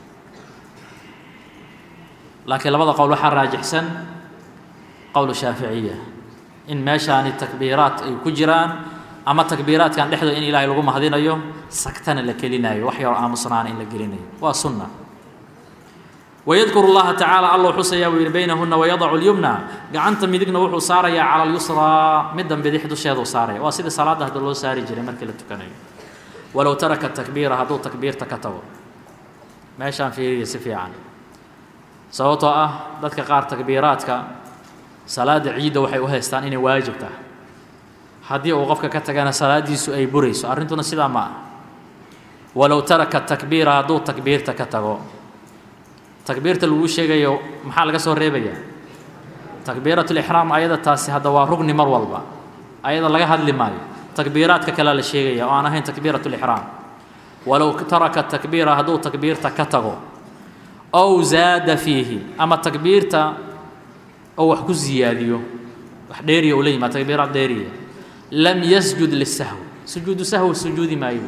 laakiin labada qowl waxaa raajixsan qowlu shaaficiya in meeshaani takbiiraat ay ku jiraan ama takbiiraadkan dhexdooda in ilaahay lagu mahdinayo sagtana la kelinayo wax yaroo aamusnaana in la gelinayo waa sunna wydkuru اllaha tacaala allou xusayaa buu yidhi baynahuna wayadacu اlyumna gacanta midigna wuxuu saarayaa cala اlyusraa middan bidix dusheeduu saaraya waa sidii salaadda hadda loo saari jiray markii la tukanayo walow taraka takbiira hadduu takbiirta ka tago meeshaan fiiriya si fiican sababtoo ah dadka qaar takbiiraadka salaada ciidda waxay u haystaan inay waajib tahay haddii uu qofka ka tagana salaadiisu ay burayso arrintuna sidaa ma ah walow taraka takbiira hadduu takbiirta ka tago takbiirta laguu sheegayo maxaa laga soo reebayaa takbiiratulixraam ayada taasi hadda waa rugni mar walba ayada laga hadli maayo takbiiraadka kalea la sheegaya oo aan ahayn takbiiratulixraam walow taraka takbiira hadduu takbiirta ka tago ow zaada fiihi ama takbiirta oo wax ku siyaadiyo wax dheeriya uu la yimaad takbiiraad dheeriya lam yasjud lisahwi sujuudu sahwi sujuudi maayo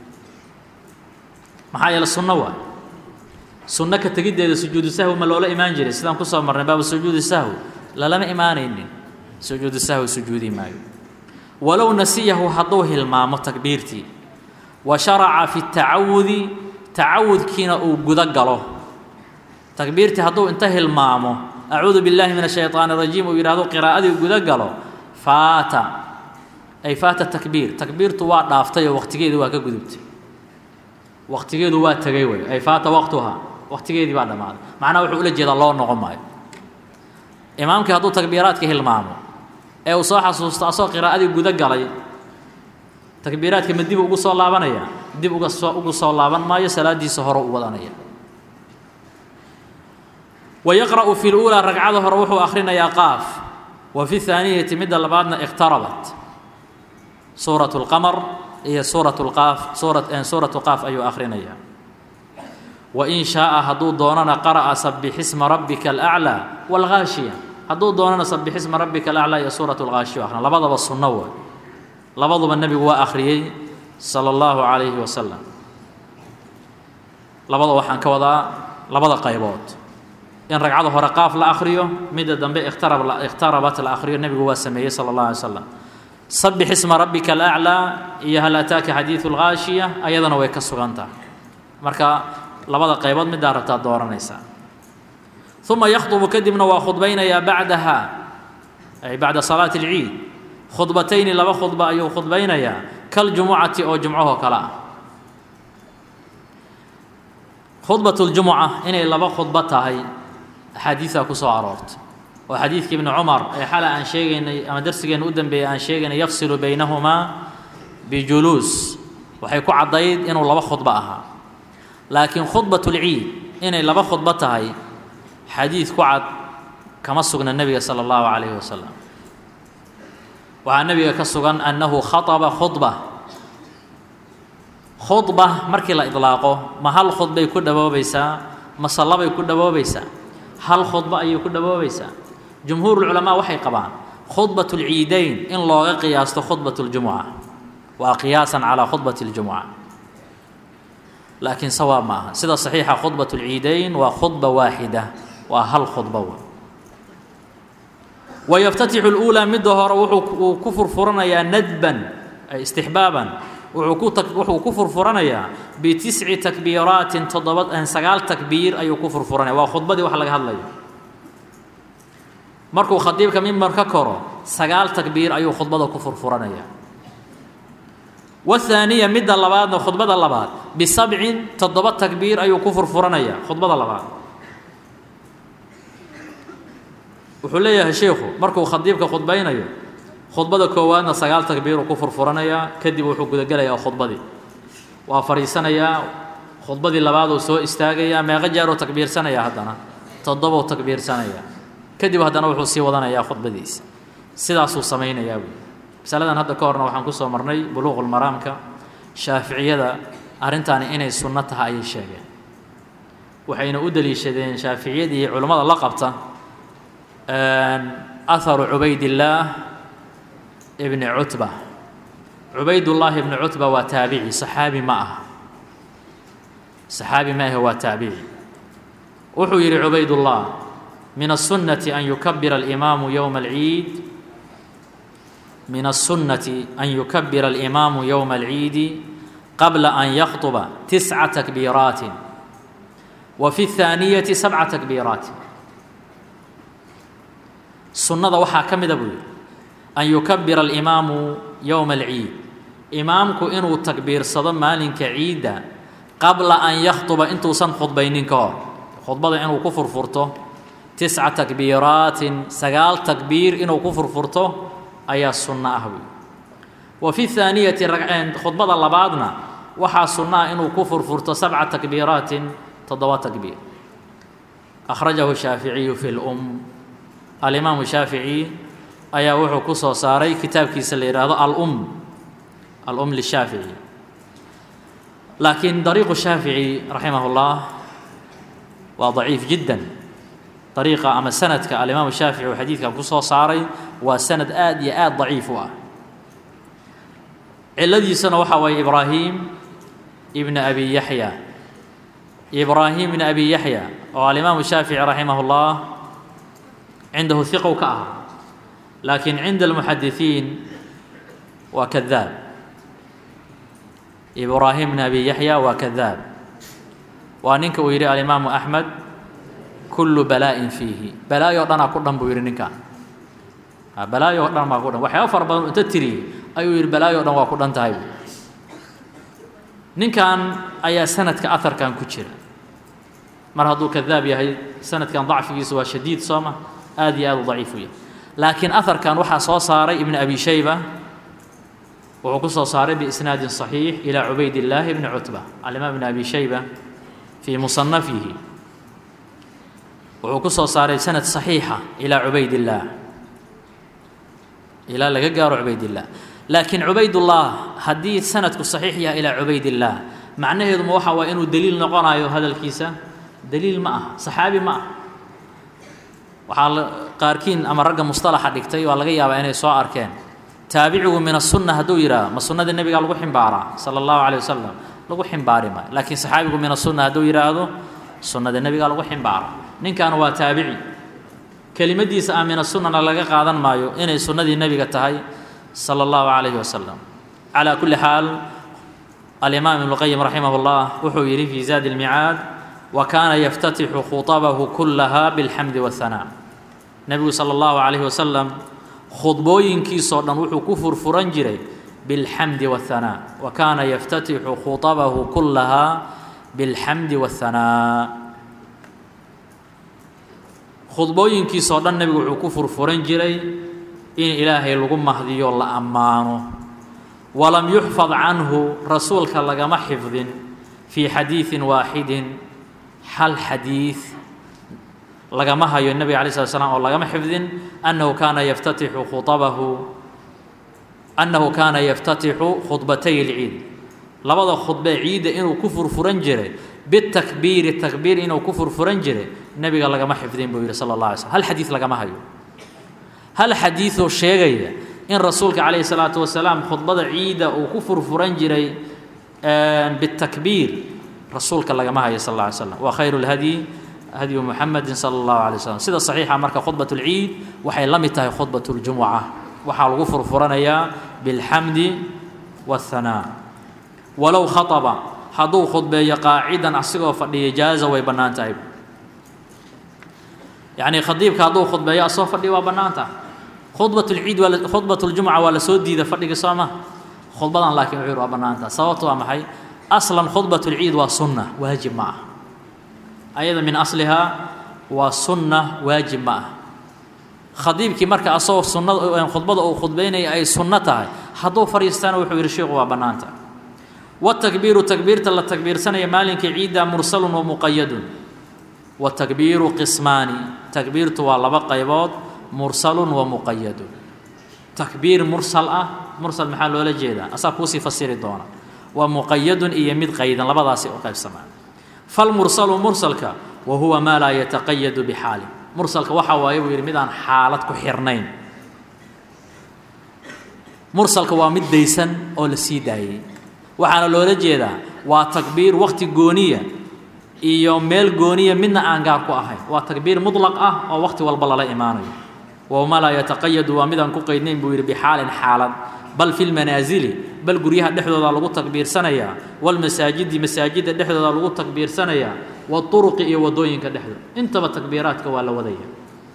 maxaa yeele sunno waa sunno ka tegiddeeda sujuudu sahwi ma loola imaan jiray sidaan kusoo marnay baabu sujuudi sahwi lalama imaanaynin sujuudu sahwi sujuudi maayo walow nasiyahu hadduu hilmaamo takbiirtii wa sharaca fi tacawudi tacawudkiina uu guda galo takbiirtii hadduu inta hilmaamo acuudu biاllahi min الshayطaan الrajiim uu yidhahdo qiraa'adii guda galo faata ay faata takbiir takbiirtu waa dhaaftay oo waqtigeedii waa ka gudubtay waqtigeedu waa tegay wey ay faata waqtuhaa waqtigeedii baa dhammaaday macnaha wuxuu ula jeedaa loo noqon maayo imaamkii hadduu takbiiraadka hilmaamo ee uu soo xasuusto asoo qiraa'adii guda galay takbiiraadka ma dib ugu soo laabanaya dib uga soo ugu soo laaban maayo salaadiisa hore u wadanaya wayaqra'u fi luulaa ragcada hore wuxuu akhrinayaa qaaf wa fi haaniyati midda labaadna iqtarabat suurat اlqamar iyo suurat lqaaf suura suuratu qaaf ayuu akhrinayaa wain shaaa hadduu doonana qara'a sabixisma rabbika alaclaa wاlghaashiya hadduu doonana sabixisma rabbika alaclaa iyo suurat lghaashiya akhrin labadaba sunno way labaduba nebigu waa akhriyey sala اllahu calayhi wasalam labada waxaan ka wadaa labada qaybood in ragcada hore qaaf la akhriyo midda dambe ikhtarab ikhtarabat la akhriyo nebigu waa sameeyey sala اllah alay slam sabix isma rabbika alaclaa iyo hal ataaka xadiidu lghaashiya ayadana way ka sugan tahay marka labada qaybood middaa rabtaa dooranaysaa uma yakhdubu kadibna waa khudbaynayaa bacdaha ay bacda salaati اlciid khudbatayni laba khudba ayuu khudbaynayaa kaljumucati oo jumcahoo kale ah khudbat اljumuca inay laba khudbo tahay axaadiidaa ku soo aroortay oo xadiidka ibni cumar ee xala aan sheegaynay ama darsigeenna u dambeeyey aan sheegaynay yafsilu baynahumaa bijuluus waxay ku caddayd inuu laba khudbo ahaa laakiin khudbat اlciid inay laba khudbo tahay xadiid ku cad kama sugna nebiga sala اllahu calayhi wasalam waxaa nebiga ka sugan annahu khaطba khudba khudba markii la idlaaqo ma hal khudbay ku dhawoobaysaa mase labay ku dhawoobaysaa hal khudba ayay ku dhawoobaysaa jumhuurulculamaa waxay qabaan khudbat اlciidayn in looga qiyaasto khudbat اljumuca waa qiyaasan calaa khudbat اljumuca laakiin sawaab ma aha sida saxiixa khudbat اlciidayn waa khudba waaxida waa hal khudba w wayaftatixu اluulaa midda hore wuxuu ku furfuranayaa nadban ay istixbaaban wuxuu ku furfuranayaa bitisci takbiiraatin toddoba sagaal takbiir ayuu ku furfuranaya waa khudbadii wax laga hadlayo markuu khadiibka mimbar ka koro sagaal takbiir ayuu khudbada ku furfuranaya wahaaniya midda labaadna khudbada labaad bisabcin toddoba takbiir ayuu ku furfuranaya khudbada labaad wuxuu leeyahay sheikhu markuu khadiibka khudbaynayo khudbada koowaadna sagaal takbiiruu ku furfuranayaa kadib wuxuu gudagelayaa khudbadii waa fadhiisanayaa khudbadii labaaduu soo istaagayaa meeqo jeeruu takbiirsanayaa haddana toddobou takbiirsanayaa kadib haddana wuxuu sii wadanayaa khudbadiisa sidaasuu samaynayaa buui masaladan hadda ka horna waxaan kusoo marnay buluuqulmaraamka shaaficiyada arrintaani inay sunno tahay ayay sheegeen waxayna u deliishadeen shaaficiyadii iyo culimmada la qabta aharu cubaydillaah ibni cutba cubaydullaahi ibni cutba waa taabici saxaabi ma aha saxaabi ma ahe waa taabici wuxuu yidhi cubaydullah min الsunnati an yukabira alimaamu yowma alciid min الsunnati an yukabira alimaamu yowma alciidi qabla an yakطuba tisca takbiiraatin wa fi الthaaniyati sabca takbiiraatin sunnada waxaa ka mida buu yidhi an yukabira alimaamu yowma alciid imaamku inuu takbiirsado maalinka ciidda qabla an yakhطuba intuusan khudbaynin ka hor khudbada inuu ku furfurto tisca takbiiraatin sagaal takbiir inuu ku furfurto ayaa sunno ah buy wa fi haaniyati khudbada labaadna waxaa sunno ah inuu ku furfurto sabca takbiiraatin toddoba takbiir akhrajahu shaaficiyu fi lum alimaamu shaafici ayaa wuxuu ku soo saaray kitaabkiisa la yidhaahdo alum alum lishaafici laakiin dariiqu shaafici raximah اllah waa daciif jiddan dariiqa ama sanadka alimaamu shaafici uu xadiidkan ku soo saaray waa sanad aad iyo aad daciif u ah ciladiisana waxaa waye ibraahim ibn abi yaxya ibraahim ibn abi yaxya oo alimaamu shaafici raximah اllah cindahu hiqow ka aha laakiin cinda almuxadisiin waa kadaab ibraahim bn abi yaxya waa kadaab waa ninka uu yidhi alimaamu axmed kullu balaa-in fiihi balaayo o dhanaa ku dhan buu yidhi ninkan balaayo o dhan baa ku dhan waxyaaba fara badan inta tiriyey ayuu yidhi balaayo o dhan waa ku dhan tahay ninkan ayaa sanadka aharkan ku jira mar hadduu kadaab yahay sanadkan dacfigiisa waa shadiid soo ma aad iyo aad u daciif u yahay laakiin aharkan waxaa soo saaray ibn abi shayba wuxuu ku soo saaray biisnaadin صaxiix ilى cubayd اllaahi bni cutba alimaam ibn abi shayba fii musanafihi wuxuu ku soo saaray sanad صaxiixa ilaa cubayd اllaah ilaa laga gaaro cubayd اllah laakiin cubaydullah haddii sanadku صaxiix yahay ilaa cubayd اllaah macnaheeduma waxa waay inuu deliil noqonayo hadalkiisa deliil ma aha saxaabi ma ah waxaa qaarkiin ama ragga musطalaxa dhigtay waa laga yaabaa inay soo arkeen taabicigu min aلsunna hadduu yidhaah ma sunnadii nebigaa lagu ximbaaraa sala اllahu alيه wasalam lagu ximbaari maayo laakiin saxaabigu min aلsunna hadduu yidhaahdo sunnadii nebigaa lagu ximbaara ninkan waa taabici kelimadiisa ah min asunnana laga qaadan maayo inay sunnadii nebiga tahay sala اllahu calayhi wasalam calaa kulli xaal alimaam ibnu qayim raximah اllah wuxuu yidhi fii zaadi اlmicaad wa kaana yaftatixu khuطabahu kulaha biاlxamdi waاhanaa nebigu sala اllahu calayhi wasalam khudbooyinkiisoo dhan wuxuu ku furfuran jiray biاlxamdi waاhanaa wa kaana yaftatixu khuطabahu kulaha biاlxamdi waاhanaa khudbooyinkiisoo dhan nebigu wuxuu ku furfuran jiray in ilaahay lagu mahdiyo la ammaano walam yuxfad canhu rasuulka lagama xifdin fii xadiidin waaxidin hal xadiid lagama hayo nebiga alay slat slam oo lagama xifdin annahu kaana yaftatixu khuabahu annahu kaana yaftatixu khudbatay اlciid labada khudbe ciidda inuu ku furfuran jiray bitakbiiri takbiir inuu ku furfuran jiray nebiga lagama xifdin buu yidhi sala اllah alay slm hal xadiid lagama hayo hal xadiidoo sheegaya in rasuulka calayhi salaatu wasalaam khudbada ciidda uu ku furfuran jiray bitakbiir rasuulka lagama hayo sal alla alay slam wa khayru lhadyi hadyu muxamedin sala allahu alay slam sida saxiixa marka khudbat اlciid waxay la mid tahay khudbat اljumuca waxaa lagu furfuranayaa bilxamdi waاhanaa walow khaطba hadduu khudbeeyo qaacidan asigoo fadhiya jaaza way bannaan tahay yacni khadiibka hadduu khudbeeyo asoo fadhiya waa bannaan tahay khudbat lciid waa khudbat ljumuca waa la soo diida fadhiga soo ma khudbadan laakiin wuxuu yidhi waa bannaan tahay sababtu waa maxay aslan khudbat lciid waa sunna waajib ma ah ayada min aslihaa waa sunna waajib ma ah khadiibkii marka asagoo sunnada khudbada uu khudbaynaya ay sunno tahay hadduu fadhiistana wuxuu yidhi sheikhu waa bannaan tahay watakbiiru takbiirta la takbiirsanaya maalinkii ciidda mursalun wa muqayadun watakbiiru qismaani takbiirtu waa laba qaybood mursalun wa muqayadun takbiir mursal ah mursal maxaa loola jeedaa asaa kuusii fasiri doona waa muqayadun iyo mid qaydan labadaasi u qaybsamaa falmursalu mursalka wa huwa maa laa yataqayadu bixaalin mursalka waxaa waaye buu yidhi mid aan xaalad ku xirnayn mursalka waa mid daysan oo la sii daayey waxaana loola jeedaa waa takbiir waqti gooniya iyo meel gooniya midna aan gaar ku ahayn waa takbiir muطlaq ah oo waqti walba lala imaanayo wama laa yataqayadu waa midaan ku qaydnayn buu yidhi bixaalin xaalad bal fi lmanaasili bal guryaha dhexdooda lagu takbiirsanayaa walmasaajidi masaajidda dhexdooda lagu takbiirsanayaa waطuruqi iyo wadooyinka dhexdooda intaba takbiiraadka waa la wadaya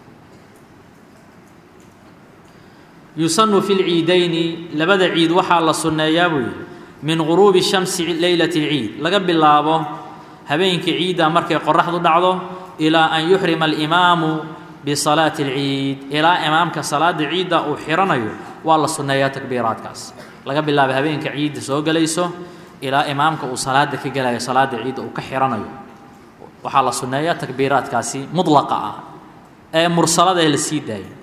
yusanu fi lciidayni labada ciid waxaa la sunneeyaa buu yidhi min guruubi shamsi leylati اlciid laga bilaabo habeenkii ciidda markay qoraxdu dhacdo ilaa an yuxrima alimaamu bisalaati alciid ilaa imaamka salaada ciidda uu xiranayo waa la sunneeyaa takbiiraadkaas laga bilaabo habeenka ciidda soo gelayso ilaa imaamka uu salaada ka gelayo salaada ciidda uu ka xiranayo waxaa la sunneeyaa takbiiraadkaasi mudlaqa ah ee mursalada ee la sii daayay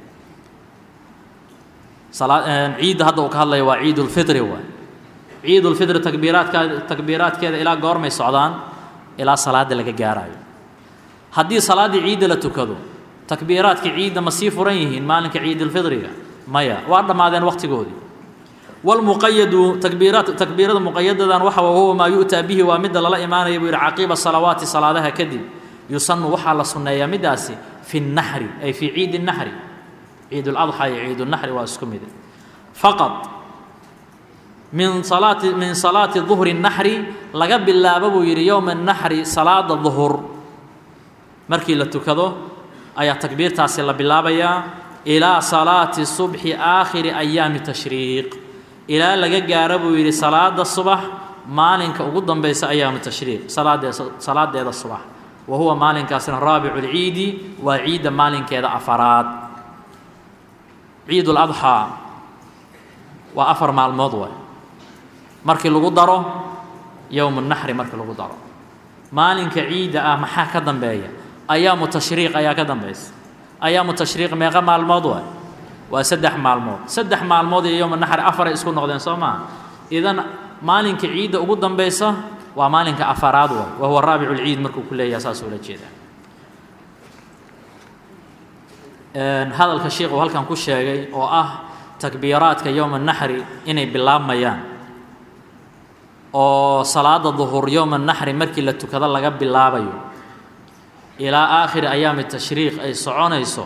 ciidda hadda uu ka hadlaya waa ciid ulfitri waay ciid ulfitri takbiiraadka takbiiraadkeeda ilaa goormay socdaan ilaa salaada laga gaarayo haddii salaaddii ciidda la tukado takbiiraadka ciidda ma sii furan yihiin maalinka ciidulfidriga maya waa dhammaadeen waqtigoodii walmuqayadu takbiiraat takbiirada muqayadadan waxa huwa maa yu'taa bihi waa midda lala imaanaya buu yidhi caqiiba salawaati salaadaha kadib yusanu waxaa la sunneeyaa middaasi fi nnaxri ay fii ciidi naxri ciid ladxaa iyo ciid naxri waa isku mid faqad min salaati min salaati duhri naxri laga bilaabo buu yidhi yowma naxri salaada duhur markii la tukado ayaa takbiirtaasi la bilaabayaa ilaa salaati subxi aakhiri ayaami tashriiq ilaa laga gaaro buu yidhi salaada subax maalinka ugu dambaysa ayaamu tashriiq salaadee salaadeeda subax wa huwa maalinkaasina raabicu lciidi waa ciidda maalinkeeda afaraad ciid ladxaa waa afar maalmood waay markii lagu daro yowmu naxri markii lagu daro maalinka ciidda ah maxaa ka dambeeya ayaamu tashriiq ayaa ka dambaysa ayaamu tashriiq meeqa maalmood waay waa saddex maalmood saddex maalmood iyo yowma naxri afaray isku noqdeen soo maa idan maalinka ciidda ugu dambaysa waa maalinka afaraad waay wa huwa raabicu lciid markuu ku leeyaha saas ula jeedaa hadalka sheikh uu halkan ku sheegay oo ah takbiiraadka yowma naxri inay bilaabmayaan oo salaada duhur yowma naxri markii la tukado laga bilaabayo ilaa aakhiri ayaami tashriiq ay soconayso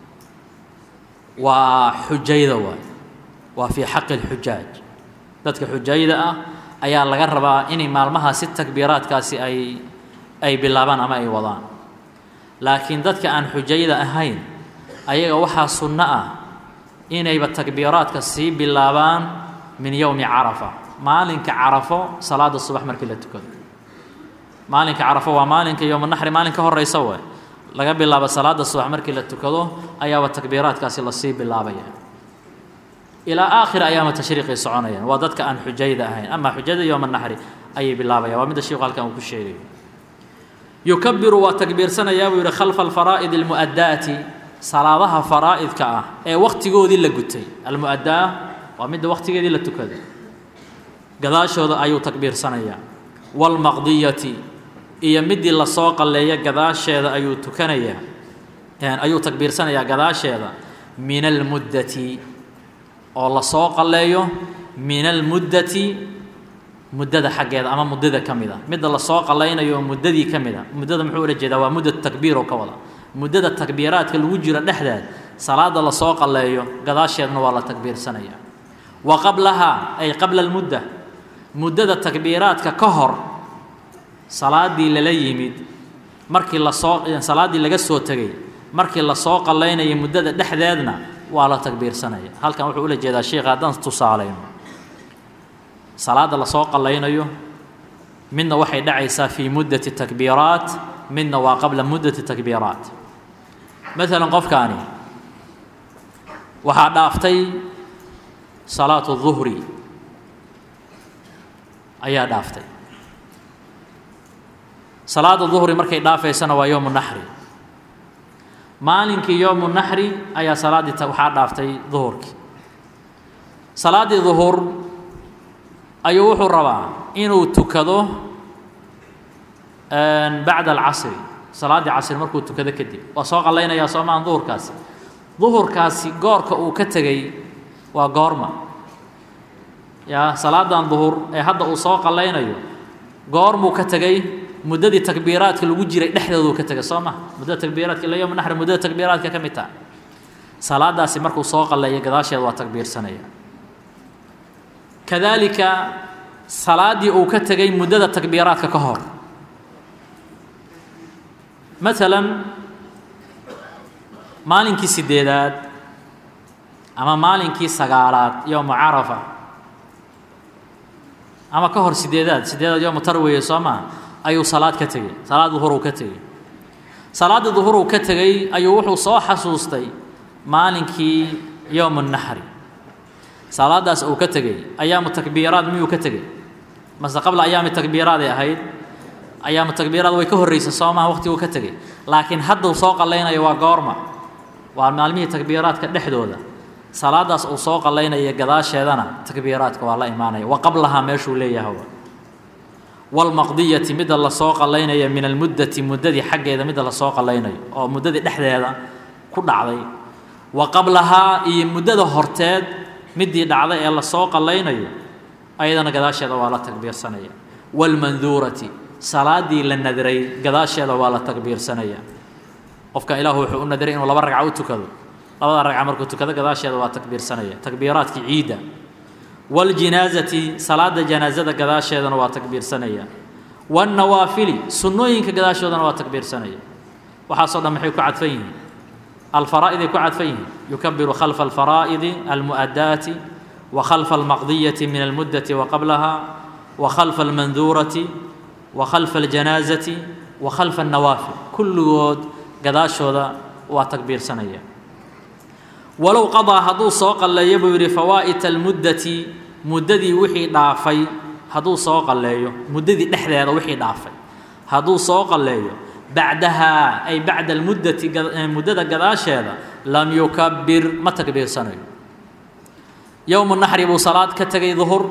waa xujayda waay waa fii xaqi اlxujaaj dadka xujayda ah ayaa laga rabaa inay maalmahaasi takbiiraadkaasi ay ay bilaabaan ama ay wadaan laakiin dadka aan xujayda ahayn ayaga waxaa sunno ah inayba takbiiraadka sii bilaabaan min yowmi carafa maalinka carafo salaada subax markii la tukado maalinka carafo waa maalinka yowma naxri maalin ka horeysa waay laga bilaabo salaada subax markii la tukado ayaaba takbiiraadkaasi lasii bilaabaya ilaa aakhir ayaama tashriiqay soconayaan waa dadka aan xujayda ahayn ama xujada yowma naxri ayay bilaabayaan waa midda sheikhu halkan uu ku sheegayo yukabiru waa takbiirsanayaa buu yidhi khalfa alfaraa'id almu'addaati salaadaha faraa'idka ah ee wakhtigoodii la gutay almu'addaa waa midda wakhtigeedii la tukaday gadaashooda ayuu takbiirsanayaa waalmaqdiyati iyo midii lasoo qalleeya gadaasheeda ayuu tukanayaa ayuu takbiirsanayaa gadaasheeda min almuddati oo lasoo qalleeyo min almuddati muddada xaggeeda ama muddada ka mid a midda lasoo qallaynayo oo muddadii ka mid a muddada muxuu ula jeedaa waa muddat takbiir oo ka wada muddada takbiiraadka lagu jiro dhexdeed salaada lasoo qalleeyo gadaasheedna waa la takbiirsanaya wa qablahaa ay qabla almudda muddada takbiiraadka ka hor salaadii lala yimid markii lasoo salaaddii laga soo tegay markii lasoo qallaynaya muddada dhexdeedna waa la takbiirsanaya halkan wuxuu ula jeedaa sheikha haddaan tusaalayno salaadda lasoo qallaynayo midna waxay dhacaysaa fii muddati takbiiraat midna waa qabla muddati takbiiraat maalan qofkaani waxaa dhaaftay salaatu duhri ayaa dhaaftay salaada duhri markay dhaafaysana waa yowmu naxri maalinkii yowmu naxri ayaa salaaddii waxaa dhaaftay duhurkii salaaddii duhur ayuu wuxuu rabaa inuu tukado bacda alcasri salaaddii casri markuu tukado kadib waa soo qallaynayaa soomaan duhurkaasi duhurkaasi goorka uu ka tegey waa goorma yaa salaadan duhur ee hadda uu soo qallaynayo goormuu ka tegey muddadii takbiiraadka lagu jiray dhexdooduu ka tegay soo ma muddada takbiiraadka ila yowma naxri muddada takbiiraadka ka mid taha salaadaasi markuu soo qalleeyo gadaasheeda waa takbiirsanaya kadaalika salaaddii uu ka tegey muddada takbiiraadka ka hor maalan maalinkii sideedaad ama maalinkii sagaalaad yowma carafa ama ka hor sideedaad sideedaad yowma tarweye soo maa ayuu salaad ka tegey salaad duhur uu ka tegey salaaddii duhur uu ka tegey ayuu wuxuu soo xasuustay maalinkii yowmu naxri salaadaas uu ka tegey ayaamu takbiiraad miyuu ka tegey mase qabla ayaami takbiiraaday ahayd ayaamu takbiiraad way ka horreysa soo maha waqtiguu ka tegey laakiin hadduu soo qallaynayo waa goorma waa maalmihii takbiiraadka dhexdooda salaadaas uu soo qallaynaya gadaasheedana takbiiraadka waa la imaanaya wa qablahaa meeshuu leeyahay waalmaqdiyati midda lasoo qallaynaya min almuddati muddadii xaggeeda midda lasoo qallaynayo oo muddadii dhexdeeda ku dhacday wa qablahaa iyo muddada horteed middii dhacday ee lasoo qallaynayo ayadana gadaasheeda waa la takbiirsanaya waalmanduurati salaaddii la nadray gadaasheeda waa la takbiirsanaya qofkan ilaahu wuxuu u nadray inuu laba ragca u tukado labada ragca markuu tukado gadaasheeda waa takbiirsanaya takbiiraadkii ciidda waljinaazati salaada janaasada gadaasheedana waa takbiirsanaya waannawaafili sunnooyinka gadaashoodana waa takbiirsanaya waxaasoo dhan maxay ku cadfan yihiin alfaraa'iday ku cadfan yihiin yukabiru khalfa alfaraa'idi almu'adaati wa khalfa almaqdiyati min almuddati wa qablaha wa khalfa almanduurati wa khalfa aljanaazati wa khalfa annawaafil kulligood gadaashooda waa takbiirsanaya walow qadaa hadduu soo qalleeyo buu yidhi fawaa'ita almuddati muddadii wixii dhaafay hadduu soo qalleeyo muddadii dhexdeeda wixii dhaafay hadduu soo qalleeyo bacdahaa ay bacda almuddati muddada gadaasheeda lam yukabbir ma takbiirsanayo yowmu naxri buu salaad ka tegay duhur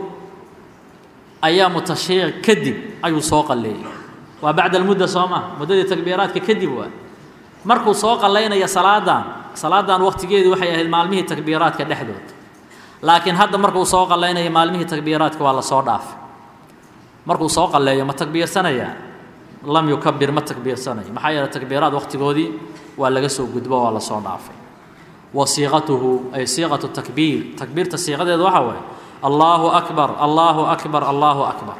ayaamu tashriic kadib ayuu soo qalleeyey waa bacda almudda soo maa muddadii takbiiraadka kadib waa markuu soo qallaynaya salaadan salaadan waqtigeedu waxay ahayd maalmihii takbiiraadka dhexdood laakiin hadda markuu soo qallaynayo maalmihii takbiiraadka waa la soo dhaafay markuu soo qalleeyo ma takbiirsanayaa lam yukabir ma takbiirsanayo maxaa yeele takbiiraad waqtigoodii waa laga soo gudbo waa la soo dhaafay wa siiqatuhu ay siiqatu takbiir takbiirta siiqadeedu waxaa waaye allaahu akbar allaahu akbar allaahu akbar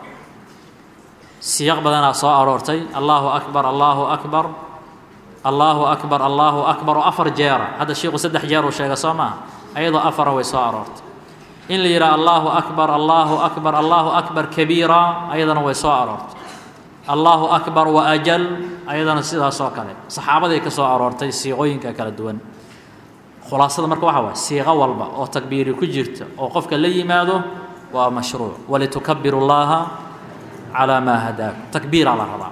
siiq badanaa soo aroortay allaahu akbar allaahu akbar allaahu akbar allaahu akbar oo afar jeera hadda shiiku saddex jeer uu sheega soo maaha ayadoo afara way soo aroortay in la yidhaha allaahu akbar allaahu akbar allaahu akbar kabiira ayadana way soo aroortay allaahu akbar wa ajal ayadana sidaas oo kale saxaabaday ka soo aroortay siiqooyinka kala duwan khulaasada marka waxaa waay siiqo walba oo takbiiri ku jirta oo qofka la yimaado waa mashruuc walitukabiru llaaha calaa maa hadaakum takbiiraa la rabaa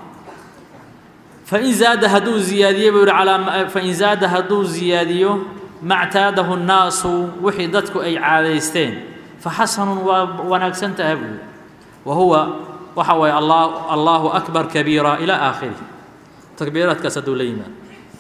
fain zaada hadduu ziyaadiyo buu yihi alaa fain zaada hadduu ziyaadiyo mactaadahu nnaasu wixii dadku ay caadaysteen faxasanun waa wanaagsan taha buu wa huwa waxa waaye allah allaahu akbar kabiira ilaa aakhirih takbiiraadkaas hadduu la yimaado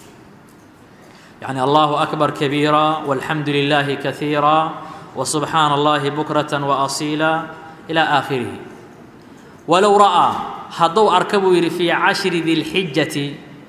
يعني الله أكبر كبيرا والحمد لله كثيرا وسبحان الله بكرة وأصيلا إلى آخره ولو رأى هدو أركبوا في عشر ذي الحجة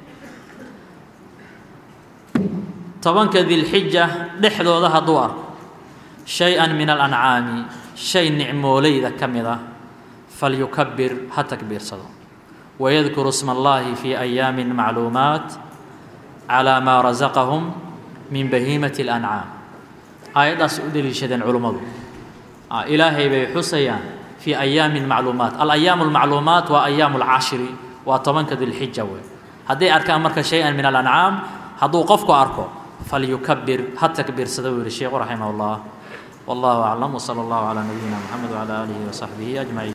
طبعا ذي الحجة لحظة ذا هدو شيئا من الأنعام شيء نعمولي ذا كمذا فليكبر هتكبير صدق ويذكر اسم الله في أيام معلومات على ما رزقهم من بهيمة الأنعام آياداس u deliishadeen culummadu ilaahay bay xusayaan في أيام معلومات الأيام المعلومات وأيام العاشر وطبنك ذي الحجة wey hadday arkaan marka شhayئا من الأنعام hadduu qofku arko فليكبر ha تكبيrsada buu yihi sheekhu رaحimه الله والله أعلم وصلى الله على نبينا محمد وعلى آله وصحبه أجمعين